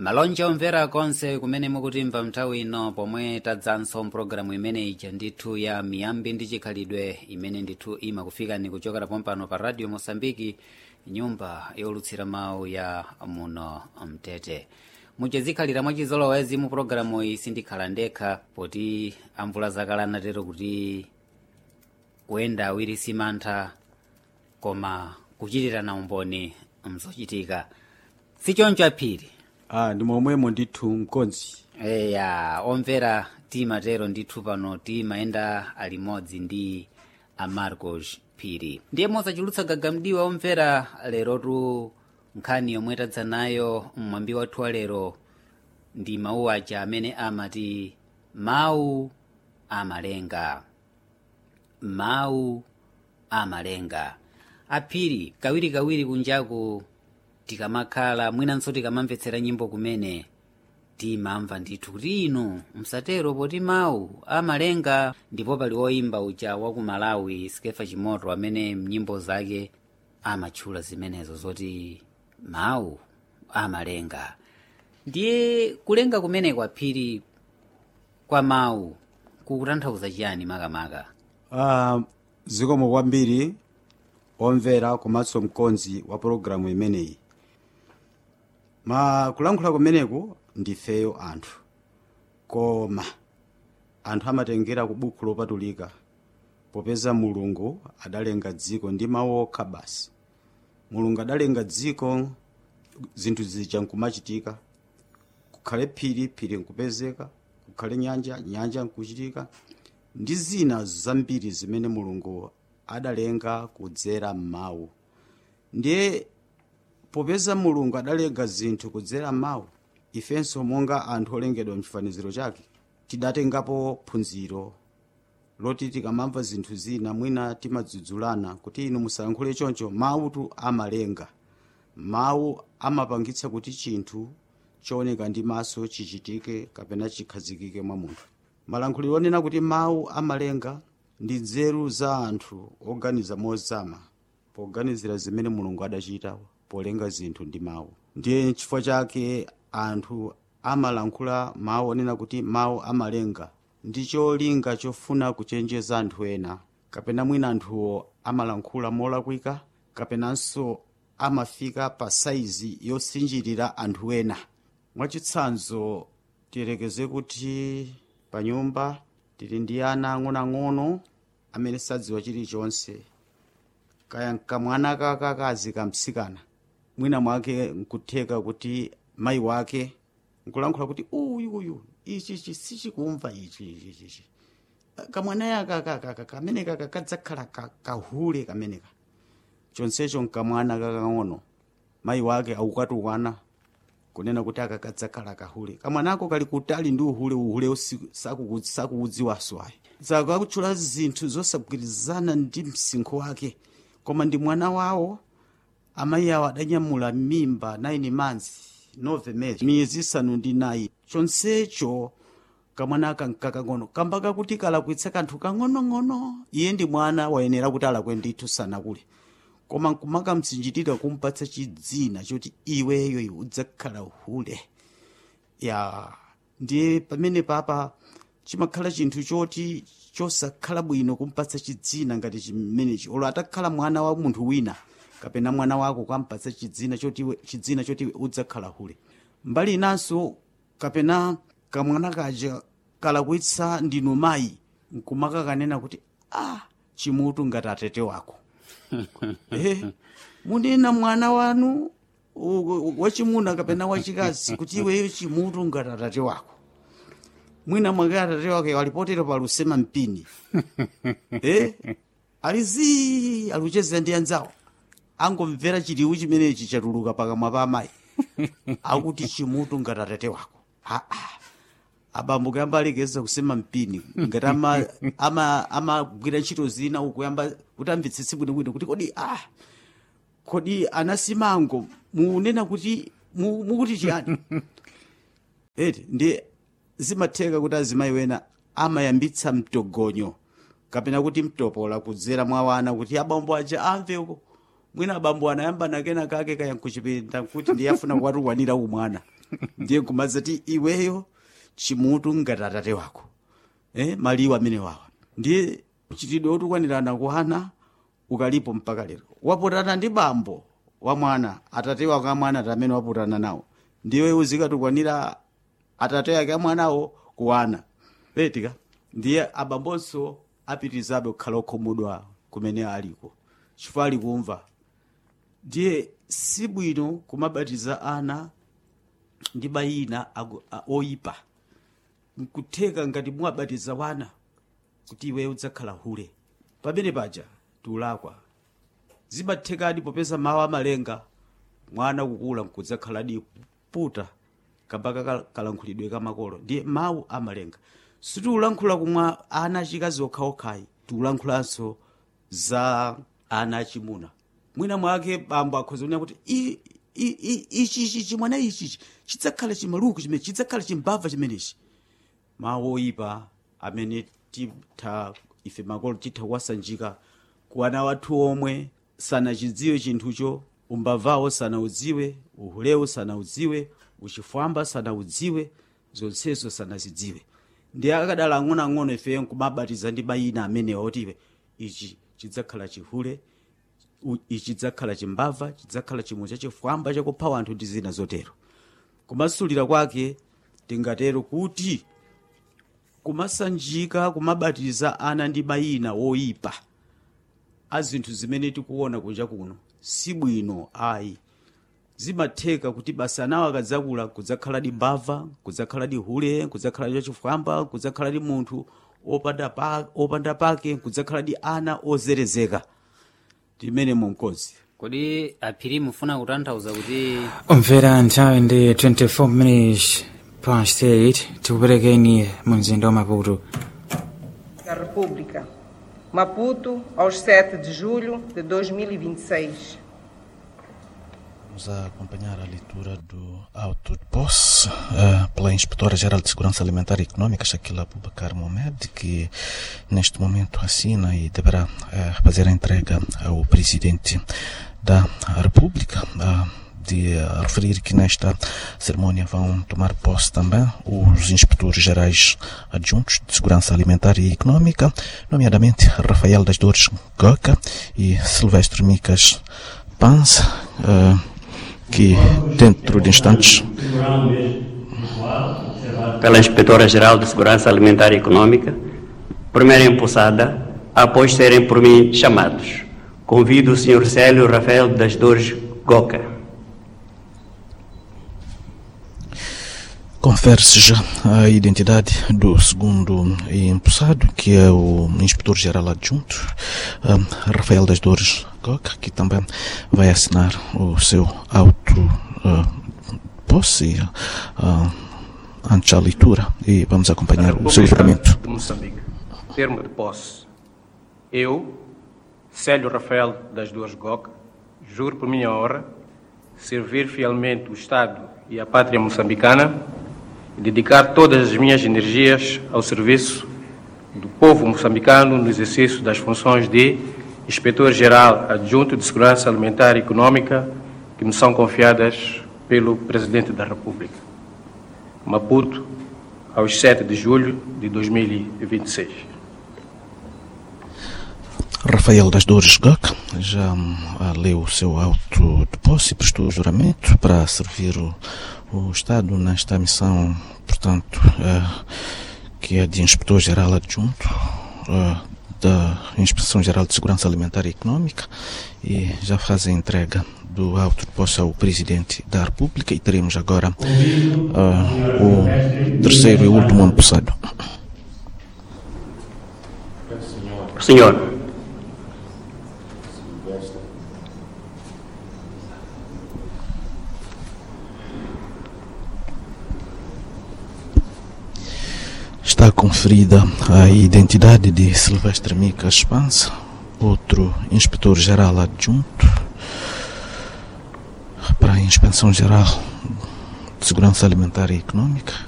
malonje omvera konse kumene mukutimva nthawi ino pomwe tadzanso mpulogalamu imene ija ndithu ya miyambi ndi chikhalidwe imene ndithu imakufikani kuchokera pompano pa radio mosambiki nyumba yolutsira mawu ya muno mtete muchizikhalira mwachizolowezi mu pulogalamu iyi sindikhala ndekha poti amvula zakale anatero kuti kuyenda awiri simantha koma kuchitirana umboni mzochitika sichoncho aphiri ah, ndi momwemo ndithu mkonzi eya omvera timatero ndithu pano timayenda alimodzi ndi amarcos phiri ndiye mosachulutsa gagamdiwa omvera lerotu nkhani yomwe tadza nayo mmwambi wathu wa lero ndi mawu aja amene amati mawu amalenga mawu amalenga aphiri kawirikawiri kunjaku tikamakhala mwinanso tikamamvetsera nyimbo kumene timamva ndithu kuti inu msatero poti mawu amalenga ndipo pali woyimba uja wa ku malawi skefa chimoto amene mnyimbo zake amatchula zimenezo zoti mawu amalenga ndiye kulenga kumene kwaphiri kwa mawu kukutanthauza chiyani makamaka ah, zikomo kwambiri omvera komanso mkonzi wa pologalamu imeneyi ma kulankhula kumeneku ndifeyo anthu koma anthu amatengera ku buku lopatulika popeza mulungu adalenga dziko ndi mawu okha basi mulungu adalenga dziko zinthu zija nkumachitika kukhale phiri phiri nkupezeka kukhale nyanja nyanja nkuchitika ndi zina zambiri zimene mulungu adalenga kudzera m'mawu ndiye popeza mulungu adalenga zinthu kudzera m'mawu ifenso monga anthu olengedwa mchifaniziro chake tidatengapo phunziro loti tikamamva zinthu zina mwina timadzudzulana kuti inu musayankhule choncho mawutu amalenga mawu amapangitsa kuti chinthu chooneka ndi maso chichitike kapena chikhazikike mwa munthu malankhuliro onena kuti mawu amalenga ndi nzeru za anthu oganiza mozama poganizira zimene mulungu adachita polenga zinthu ndi mawu ndiye chifukwa chake anthu amalankhula mawu onena kuti mawu amalenga ndi cholinga chofuna kuchenjeza anthu ena kapena mwina anthuwo amalankhula molakwika kapenanso amafika pa saizi yosinjirira anthu ena mwachitsanzo tiyerekeze kuti pa nyumba tili ndi ana ang'onoang'ono amene sadziwa chilichonse kaya nkamwana kakakazi kamtsikana mwina mwake nkutheka kuti mayi wake nkulankhula kuti uyu uyu ichichi sichikumva ichi ichichi kamwana yaka kamene kaka kadzakhala kahule kameneka chonsecho nkamwana kakang'ono mayi wake akukatukwana kunena kuti aka kadzakhala kahule kamwanako kali kutali ndi uhule uhule sakuudziwanso ayi zakakutchula zinthu zosagwirizana ndi msinkhu wake koma ndi mwana wawo amayi awo adanyamula mimba 9 months novemere miyezi isanu ndi nayi chonsecho kamwana aka nkakang'ono kamba kakuti kalakwitsa kanthu kang'onong'ono iye ndi mwana wayenera kuti alakwe ndithu sanakule koma nkumakamtsinjitira kumpatsa chidzina choti iweyo iwe udzakhala uhule ya ndiye pamene papa chimakhala chinthu choti chosakhala bwino kumpatsa chidzina ngati chimenechi olo atakhala mwana wa munthu wina kapena mwana wako kampatsa chidzina choti chidzina choti udzakhala hule mbali inanso kapena kamwana kaja kalakwitsa ndinu mayi nkumakakanena kuti ah chimutu ngati atete wako eh, munena mwana wanu wachimuna kapena wachikazi kuti iweyo chimutu ngati atate wako mwina mwake atate wake walipotera palusema mpini eh, alizi aluchezera ndi anzawo angomvera chiliwu chimenechi chatuluka pakamwa pa amayi akuti chimutu ngati atate wako aa abambo kuyamba alekeza kusema mpini ngati amagwira ama, ama ntchito zina ukuyamba kuti amvetsetse bwinobwino kuti kodi ah kodi anasimango munena kuti mukuti chiyani eti ndi zimatheka kuti azimayi wena amayambitsa mtogonyo kapena kuti mtopola kudzera mwa wana kuti abambo aja amve uko mwina abambo anayamba nakena kake kaya nkuchipinda kuti ndiyafuna kuwatukwanira umwana ndiye kumazati iweyo chimutu ngati atate wako eh, maliwu amene wawa ndiye chitidwe otukwanirana kuhana ukalipo mpaka lero waputana ndi bambo wa mwana atate wako amwana ati amene waputana nawo ndiwe uzikatukwanira atate ake amwanawo kuwana petika ndiye abambonso apitirizabe kukhala okhumudwa kumene aliko chifukwa ali kumva ndiye sibwino kumabatiza ana ndi mayina aku- a- oyipa nkutheka ngati muwabatiza wana kuti iwe udzakhala hule pamene paja tiulakwa zimathekadi popeza mawu amalenga mwana kukula nkudzakhaladi puta kambaka kal- kalankhulidwe kamakolo ndiye mawu amalenga sitiulankhula kumwa ana achikazi okhaokhayi tiulankhulanso za ana achimuna mwina mwake bambo akhoza kunena kuti "I- i- i- ichichi chimwana ichichi chidzakhala chimaluku chimene chidzakhala chimbava chimenechi mawu oyipa amene titha ife makolo titha kuwasanjika ku ana wathu omwe sanachidziwe chinthucho umbavawo sanaudziwe uhulewo sanaudziwe uchifwamba sanaudziwe zonsezo sanazidziwe ndi akadala ang'onoang'ono ifeyo nkumabatiza ndi mayina amenewa otiwe ichi chidzakhala chihule u- ichi chidzakhala chimbava chidzakhala chimwe chachifwamba chakupha anthu ndi zina zotero kumasulira kwake tingatero kuti kumasanjika kumabatiza ana ndi mayina woyipa a zinthu zimene tikuona kunja kuno si bwino ayi zimatheka kuti basa anawo akadzakula kudzakhaladi mbava kudzakhaladi hule kudzakhaladi chachifwamba kudzakhaladi munthu opanda pa- opanda pake kudzakhaladi ana ozerezeka timene monkozi kodi aphiri mufuna kutanthauza kuti umvera nthawi ndi 24 minutes past 8 tikuperekeni mu mzinda wa maputo da República. Maputo, aos 7 de julho de 2026. Vamos a acompanhar a leitura do auto de posse eh, pela Inspetora-Geral de Segurança Alimentar e Econômica, Shaquila Abubakar Mohamed, que neste momento assina e deverá eh, fazer a entrega ao Presidente da República. Ah, de eh, referir que nesta cerimônia vão tomar posse também os inspetores gerais adjuntos de Segurança Alimentar e Econômica, nomeadamente Rafael das Dores Goca e Silvestre Micas Panz, eh, que dentro de instantes pela Inspetora-Geral de Segurança Alimentar e Econômica, primeira empossada, após serem por mim chamados. Convido o Sr. Célio Rafael das Dores Goca. confere-se já a identidade do segundo empossado, que é o inspetor-geral adjunto, ah, Rafael das Dores Goca, que também vai assinar o seu auto ah, posse ah, antes da leitura e vamos acompanhar o seu juramento. de Moçambique. Termo de posse. Eu, Célio Rafael das Duas Goc, juro por minha honra servir fielmente o Estado e a pátria moçambicana e dedicar todas as minhas energias ao serviço do povo moçambicano no exercício das funções de Inspetor-Geral Adjunto de Segurança Alimentar e Econômica que me são confiadas pelo Presidente da República. Maputo, aos 7 de julho de 2026. Rafael das Dores Goc já hum, ah, leu o seu auto de posse e prestou juramento para servir o, o Estado nesta missão, portanto, eh, que é de Inspetor-Geral Adjunto eh, da Inspeção-Geral de Segurança Alimentar e Econômica e já faz a entrega do auto de posse ao Presidente da República e teremos agora ah, o terceiro e último empossado. Senhor, Está conferida a identidade de Silvestre Mica Espansa, outro inspetor-geral adjunto para a Inspeção Geral de Segurança Alimentar e Econômica,